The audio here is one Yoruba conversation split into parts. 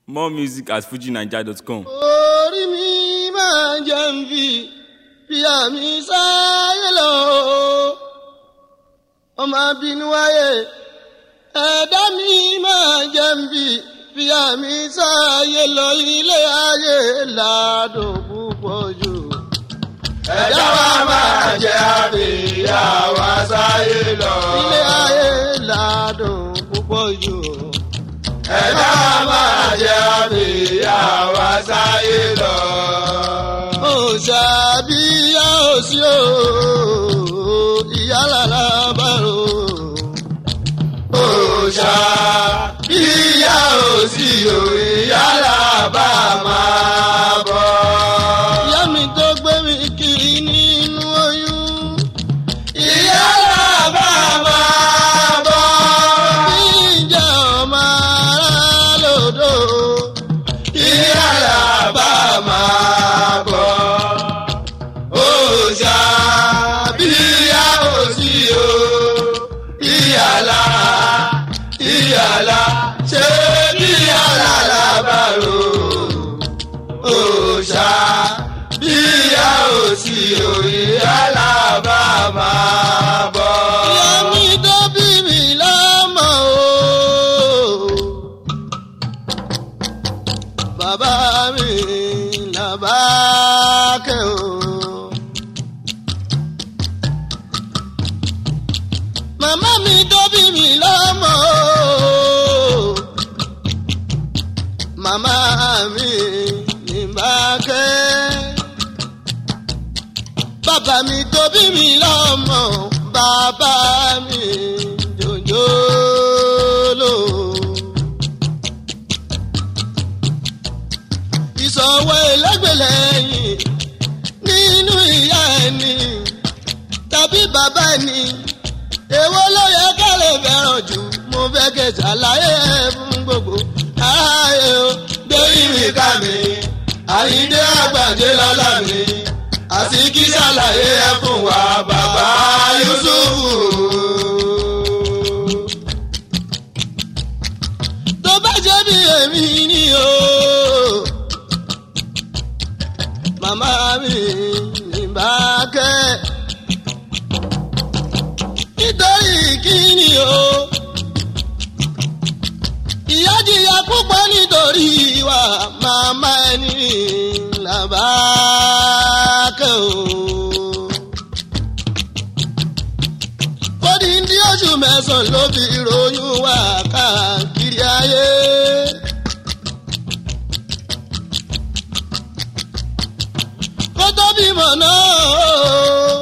More music at fujinaija.com. orí mi máa jẹ́ ń fi fi àmì sáyé lọ. ọmọ abínú wáyé ẹ̀dá mi máa jẹ́ ń fi fi àmì sáyé lọ ilé ayé ládùn púpọ̀ jù. ẹ̀dá wa máa jẹ́ àbíyá wa sáyé lọ. ilé ayé ládùn púpọ̀ jù. ẹ̀dá wa máa jẹ́ àbíyá wa sáyé lọ. òṣàbíyá òsì o ìyá làlá bàrò. òòṣà ìyá òsì òwe yálà bá máa bọ̀. ìyá mi tó gbé mi kiri nínú oyún. ìyá là bá máa bọ̀. ìjà ọmọ ara lòdò. ìyá là bá máa bọ̀. òòṣà ìyá òsì o ìyàlá ìyàlá ṣé bí yàrá làbàrò òòṣà ìyá òsì o ìyàlá bá máa bọ̀. ìyá mi tó bí mi lọ́mọ o. bàbá mi làbá kẹ́ o. màmá mi tó bí mi lọ́mọ o. màmá mi ní bá kẹ́ bàbá mi tó bí mi lọ́mọ bàbá mi jòjòló. ìsọ̀wọ́ ẹlẹ́gbẹ̀lẹ́yìn nínú ìyá ẹni tàbí bàbá ẹni èwo ló yẹ ká lè fẹ́ràn jù mo fẹ́ kẹ́ ṣàlàyé ẹ̀ fún gbogbo aráyé o. lórí mi ká mi àyíndé àgbàdé lọ́la mi àti kí ṣàlàyé ẹ fún wa bàbá yusufu. tó bá jẹ́ bí èmi ni o. Màmá mi ní bá kẹ́. Nítorí kíni o. Ìyá jìyà púpọ̀ nítorí wa màmá ẹni là bá kẹ́ o. Fọ́díndí oṣù mẹ́sàn-án ló fi ròyìn wá káàkiri ayé. Kó tó bímọ náà o.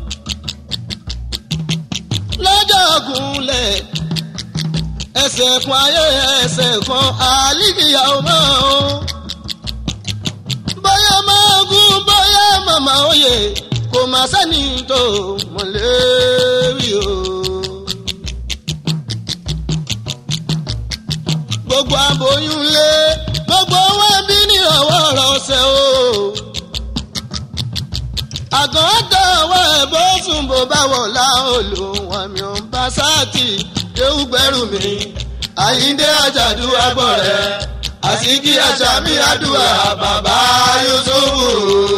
lọ́jọ́ gúnlẹ̀ ẹsẹ̀ kan ayé ẹsẹ̀ kan àlìkìyà ọmọ o. bóyá máa gún bóyá màmá òye kò má sẹ́ni tó mọ̀lẹ́rì o. gbogbo aboyún lé gbogbo wọn bí ní ọwọ́ rọ̀ṣẹ̀ o. àgàn àtọwọ́ ẹ̀ bó sùn bó bá wọ̀ láwọn olùwọ̀n mi ò bá sáàtì déwù gbẹ́rù mi. àyíndé àjàdú agbọ̀n rẹ̀ àsìkí àṣàmì àdúrà bàbá yusufu.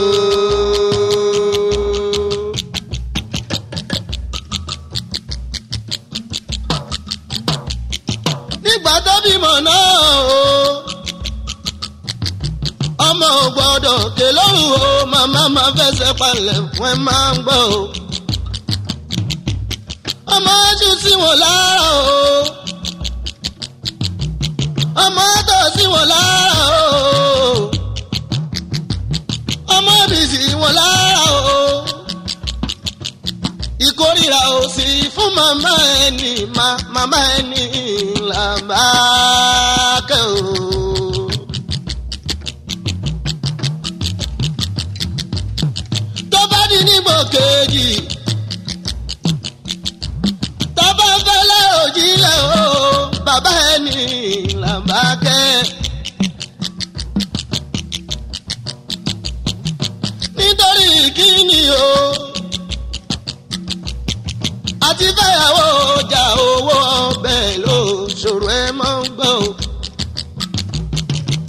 nígbà tó bímọ náà o. ọmọ ò gbọ́dọ̀ ké lóhùn o màmá máa fẹsẹ̀ palẹ̀ fún ẹ máa ń gbọ́ o. ọmọ ojú sí wọn lára o. ọmọ tó sí wọn lára o. ọmọ bí sí wọn lára o. ìkórìíra ò sí fún màmá ẹni má- màmá ẹni làbákẹ́ o. tó bá di nígbò kejì tó bá fẹ́lẹ́ òjìlẹ̀ o bàbá ẹni làbákẹ́. nítorí kíni o àti fẹ́yàwó ọjà owó ọbẹ̀ ló ṣòro ẹ mọ́ ń gbọ́ o.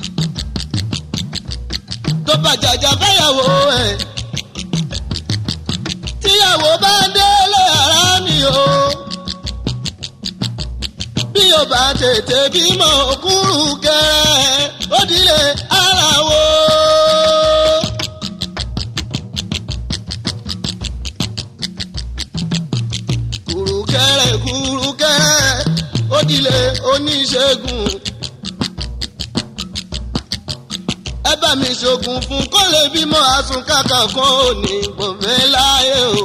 bàjàjà fẹ́yàwó ẹ̀ tíyàwó bá délé ara mi o bí o bá tètè bímọ kúrú kẹrẹ ó dilé ara wo. kúrúkẹrẹ kúrúkẹrẹ ó dilé oníṣègùn ẹ bá mi ṣògùn fún kó lè bímọ àsùn kàkà kan ò ní gbọ̀nfẹ́ láyé o.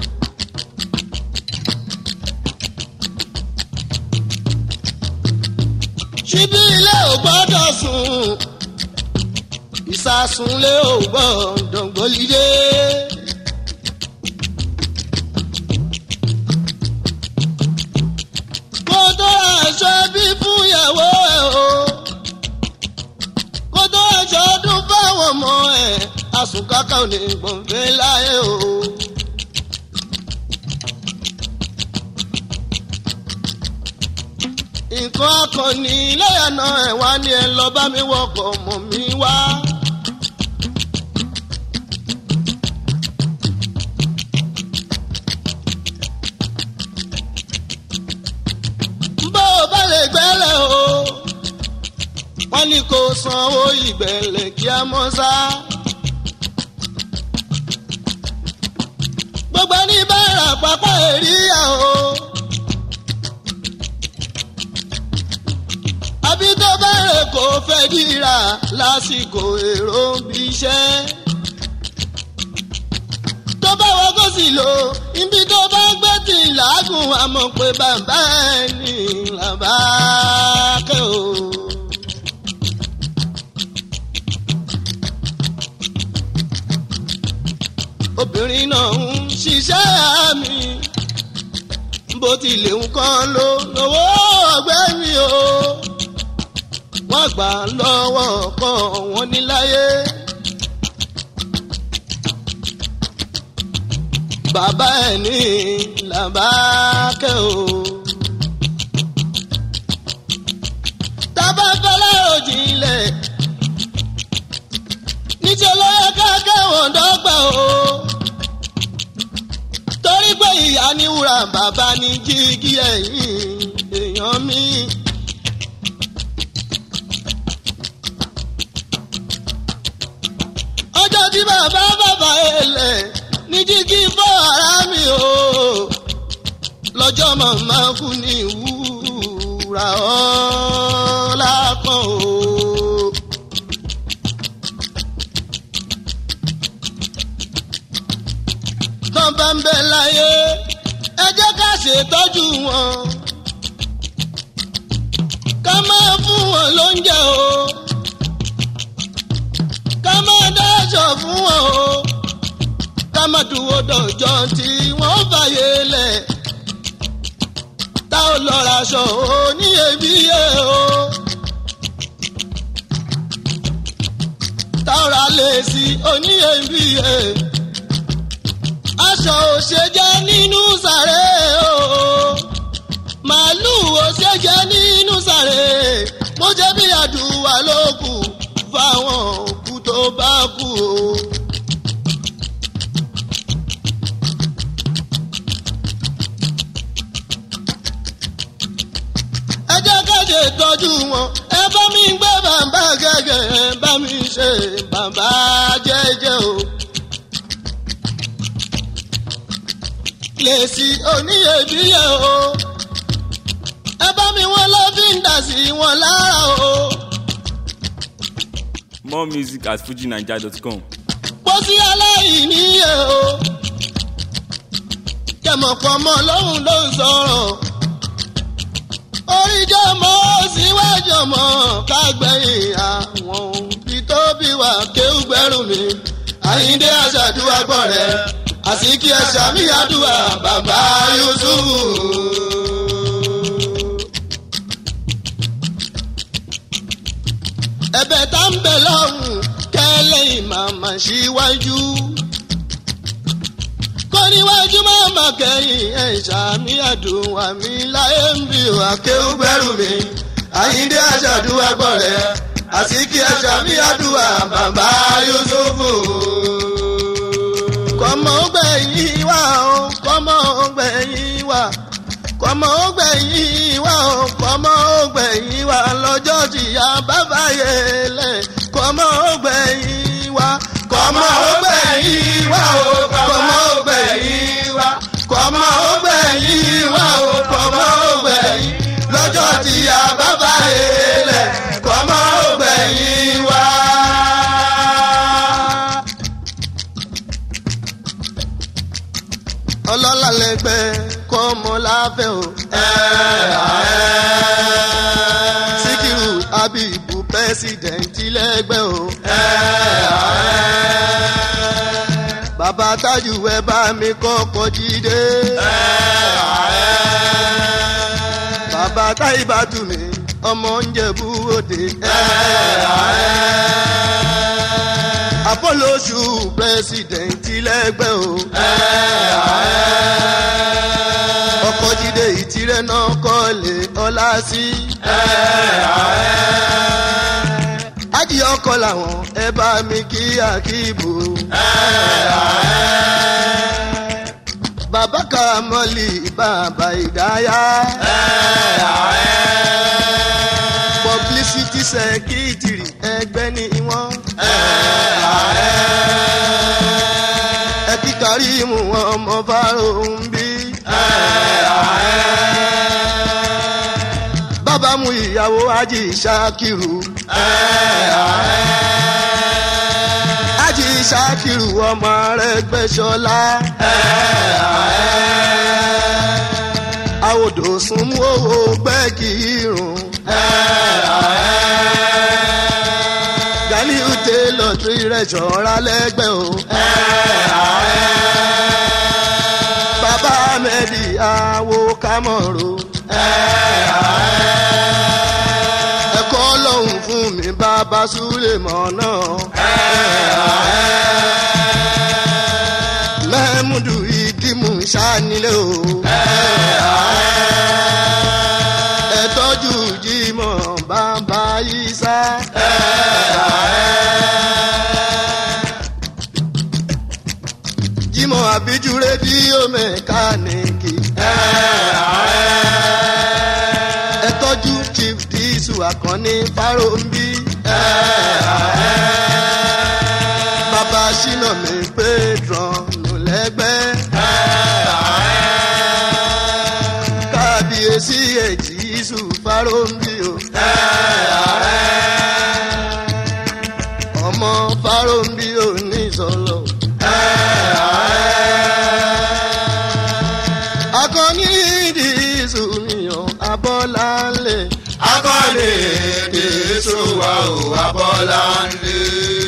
ṣíbí ilé ò gbọ́dọ̀ sùn ìsàsùnlé ò gbọ́dọ̀ gbólídé. kó tó aṣọ bí fún ìyàwó ẹ̀ o kó tó aṣọ ọdún fáwọn ọmọ ẹ̀ àsùnkákà ò ní gbọ̀nfẹ́ láyé o. nǹkan akọni lẹ́yàna ẹ̀ wá ní ẹ lọ bá mi wọkọ̀ ọmọ mi wá. bó o bá lè gbẹ́lẹ̀ o wọ́n ní kó sanwó ìgbẹ̀lẹ̀ kí a mọ́ sá. gbogbo ẹni bá rà pápá èríyà o. àbí tó bẹ̀rẹ̀ kó fẹ́ dìrà lásìkò èrò bí iṣẹ́. tó bá wọ́n kó sì lò ibi tó bá gbé tì lágùn àmọ́ pé bàbá ẹ̀ ní làbá kẹ́ o. obìnrin náà ń ṣiṣẹ́ àmì bó tilẹ̀ ń kán ló lówó ọgbẹ́ mi o wọ́n gbà lọ́wọ́ ọkọ wọn níláyé. bàbá ẹ̀ ní làbákẹ́ o. tábà fẹ́lẹ́ òjìlẹ̀ níṣẹ́ ló yẹ ká kẹ́wọ̀n dọ́gba o. torí pé ìyá ní wúrà bàbá ní jígí ẹ̀yìn èèyàn mi. ọjọ́ tí bàbá bàbá ẹlẹ̀ ní jígí fọ́ ara mi o lọ́jọ́ màmá kú ní ìwúra ọ̀la kan o. tán bá ń bẹ láyé ẹ jẹ́ ká ṣètọ́jú wọn ká máa fún wọn lóúnjẹ o ká máa dáṣọ fún wọn o ká má dúró dọ̀jọ́ tí wọ́n fàyè lẹ̀ tá ò lọ raṣọ oníyebíye o tá ò ra lè sí oníyebíye aṣọ òṣèjẹ nínú sàré o màálùú òṣèjẹ nínú sàré mo jẹ́ bí àdúrà ló kù fáwọn òkú tó bá kú o. ẹ jẹ́ ká ṣe tọ́jú wọn ẹ bá mi gbé bàbá gẹ́gẹ́ ẹ bá mi ṣe bàbá jẹ́jẹ́ o. lèsì oníyebíye o ẹ bá mi wọn lọ fi ń dà sí wọn lára o. More music at fujinaija.com. pósí aláìníye o kẹmọ̀pọ̀ mọ́ lóhùn ló ń sọ̀rọ̀ oríjọ́ mọ́ síwájú mọ́ kágbẹ̀yìn àwọn òbí tó bí wà kéwù gbẹ́rù mi àyíndé àṣàdúrà gbọ́ rẹ̀ àsìkí ẹ̀ṣà mi àdúrà bàbá yusufu. ẹ̀bẹ̀ tá ń bẹ lọ́hùn kẹ́lẹ́yìn màmá síwájú. kó níwájú màmá kẹ́yìn ẹ̀ṣà mi àdúrà mi láyé ń bí wà kéwù gbẹ́rù mi àyíndé àṣàdúrà gbọ́ rẹ̀ àsìkí ẹ̀ṣà mi àdúrà bàbá yusufu. kọ́mọ gbẹ̀yìn wá o kọ́mọ gbẹ̀yìn wá kọ́mọ gbẹ̀yìn wá o kọ́mọ gbẹ̀yìn wá lọ́jọ́ tìyá bàbá yẹlẹ̀ kọ́mọ gbẹ̀yìn wá kọ́mọ gbẹ̀yìn wá o kọ́mọ gbẹ̀yìn wá. kọ́mọ gbẹ̀yìn wá o kọ́mọ gbẹ̀yìn lọ́jọ́ tìyá bàbá yẹlẹ̀ kọ́mọ gbẹ̀yìn wá. ọlọ́lá lẹ́gbẹ́ kọ́mọ láfẹ́ o. síkírù abibu pẹ́sidẹ̀ntì lẹ́gbẹ́ o. bàbá tájù ẹ bá mi kọ́kọ́ jíde. bàbá táyìbá tù mí ọmọ ń jẹ̀bú òde. àpọ́lọ́sù pẹ́sidẹ̀ntì lẹ́gbẹ́ o. ọkọ̀ jíde ìtirẹ̀ náà kọ́lé ọlá sí. ájì ọkọ làwọn ẹ bá mi kí àkíbù. bàbá kàmọ́lì bàbá ìdáyà. publicity secretary ẹgbẹ́ ni wọ́n. ẹ kí Kàrímù ọmọ fáróhùn bí. bàbá mu ìyàwó Hájì Ṣàkírù. Hájì Ṣàkírù ọmọ rẹ̀ gbẹ́sọ́lá. àwòdò sún owó gbẹ́kì irun. Ganiu Taylor tí rẹ̀ ṣọ́ra lẹ́gbẹ̀ẹ́ o. Bàbá Ahmedi àwo kámọ̀rò. Ẹ̀kọ́ lọ́hùn fún mi bàbá Súlèmọ̀ náà. Mẹ́múdù ìdímù ṣánilé o. Ẹ tọ́jú Jímọ̀ bàbá Ìsá. Jímọ̀ àbíjú rédíò mẹkáníìkì. Ẹ tọ́jú chief dísù àkànní fáròmbí. Bàbá ṣínà mi pé drọ̀nù lẹ́gbẹ́. Kábíyèsí èjì ìṣù fáròmbí o. Ọmọ fáròmbí ò ní sọ̀lọ̀. Akọni ìdísù nìyàn abọ́láńlé. akọ́lé èso wa ò abọ́lá ń lé.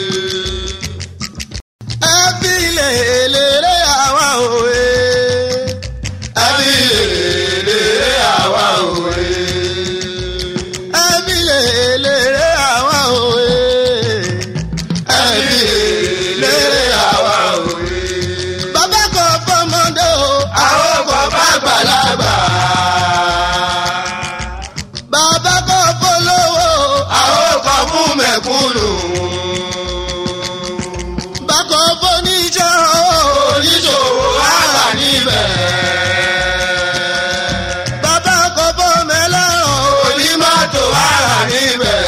Ẹbí lè lérè àwa òwe. ẹbí lè àwa òwe. Ẹbí lè lérè àwa òwe. ẹbí lè àwa òwe. Bàbá kan fọmọdé o. àwọn ọkọ̀ bá gbàlagbà. Bàbá kan fọlọ́wọ́ o. àwọn ọkọ̀ fún mẹ̀kúnnù. Bàbá kan fọníṣẹ́ o. oníṣòwò àgbà níbẹ̀. Bàbá kan fọmẹlẹ́ràn o. onímọ́tò àgbà níbẹ̀.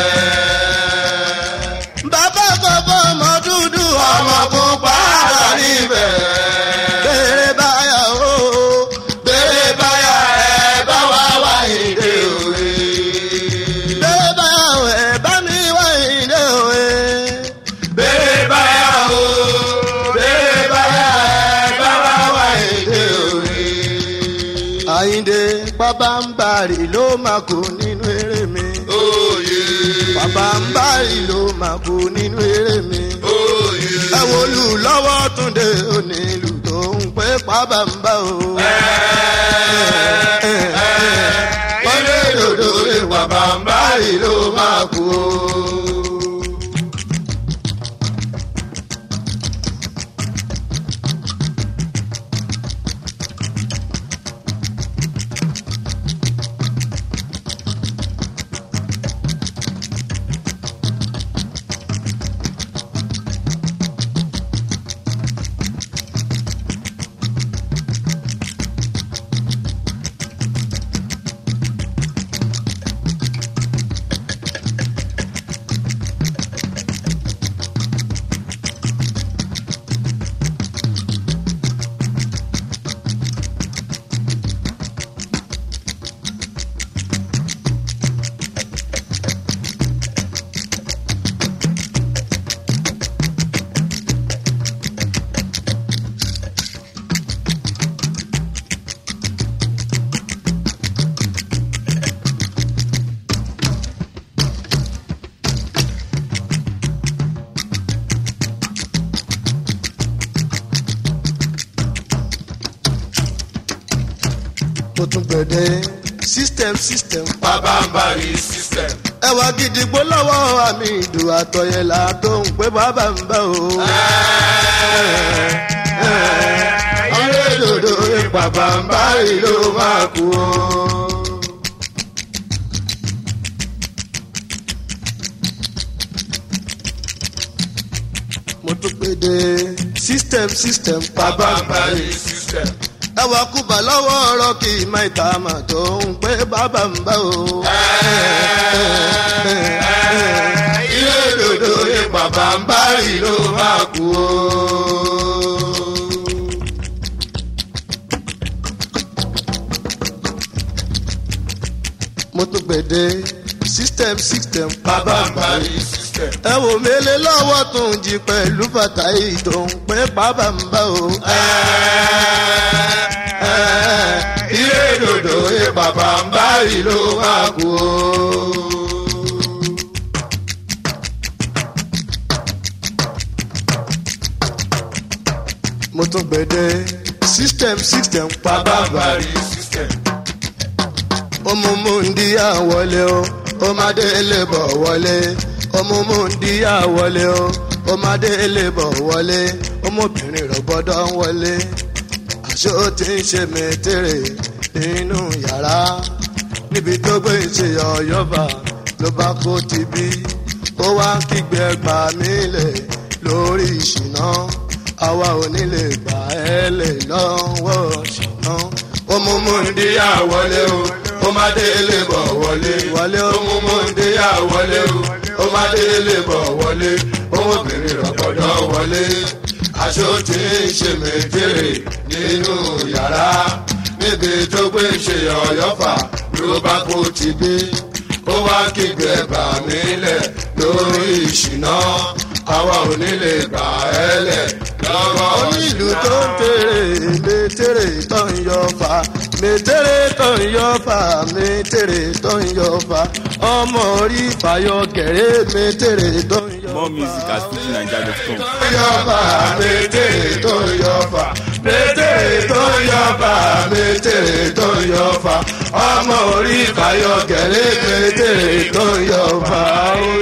Bàbá kan fọmọ dúdú ọmọ pupa àgbà níbẹ̀. Bèrè báyà o. bẹ́ẹ̀ báyà ẹ bá wá wá ìdè òwe. Bèrè báyà o. Ẹ bá mi wá ìdè òwe. bẹ́ẹ̀ báyà o bẹ́ẹ̀ báyà ẹ bá wá wá ìdè òwe. Àyìndé bàbá ń bàrì ló máa kó nínú eré mi. Oyè Bàbá ń bàrì ló máa kó nínú eré mi. oyè. Ẹ wo lù lọ́wọ́ Túndé onílù tó ń pé pábà ń bá o. Ilé dòdò ìwà bàbáyé ló máa kú. tún gbẹdẹ system system. bàbá ń bari system. ẹwà gidigbo lọ́wọ́ àmì ìdù àtọ̀yẹ̀là tó ń pé bàbá ń bá o. ilé dòdò bàbá ń bari ló máa kú o. mo tún gbẹdẹ system system. bàbá ń bari system. ẹwà kúbà lọ́wọ́ ọ̀rọ̀ kì í má ìta mà tó ń pé bàbá ń bá o. ilé dòdò bàbá ń bari ló máa kú o. mo tún gbẹdẹ system system. bàbá ń bari system. ẹ wò mélé lọ́wọ́ tó ń jí pẹ̀lú fàtàyè tó ń pé bàbá ń bá o. ilé dòdò bàbá ń bari ló máa kú o. mo tún gbẹdẹ system system. bàbá ń bari system. ọmọọmọ ń di àwọlé o ọmọdé lè bọ̀ wọlé ọmọọmọ ń di àwọlé o ọmọdé lè bọ̀ wọlé ọmọbìnrin rẹ̀ gbọ́dọ̀ wọlé àṣọ tí ń ṣe mẹ́tẹ̀rẹ̀ nínú yàrá níbi tó gbé ṣe ọ̀yọ́fà ló bá kó ti bí ó wá kígbe gbà mí lẹ̀ lórí ìṣìná àwa ò ní lè gbà ẹ́ lè lọ́wọ́ ṣìná ọmọọmọ ń di wọlé o ó má délé bọ̀ wọlé wọlé o. ó mú mọ́ndé yà wọlé o ó má délé bọ̀ wọlé ọmọbìnrin rọ̀gbọ̀dọ̀ wọlé aṣọ tí ń ṣe mẹ́tẹ́rẹ̀ nínú yàrá níbi tó gbé ṣe ọ̀yọ́fà ló bá kó ti bí ó wá kígbe bà mí lẹ̀ lórí ìṣìná àwa ò ní lè gbà ẹ́ lẹ̀ lọ́wọ́ onílù tó ń tèrè mẹtẹrẹ tó ń yọ fa mẹtẹrẹ tó ń yọ fa mẹtẹrẹ tó ń yọ fa ọmọ orí fàyọ gẹrẹ mẹtẹrẹ tó ń yọ fa. More music at fujinaija.com. yọba mẹtẹrẹ tó yọba mẹtẹrẹ tó yọba mẹtẹrẹ tó yọba ọmọ orí ìbáyọ gẹrẹ mẹtẹrẹ tó yọba.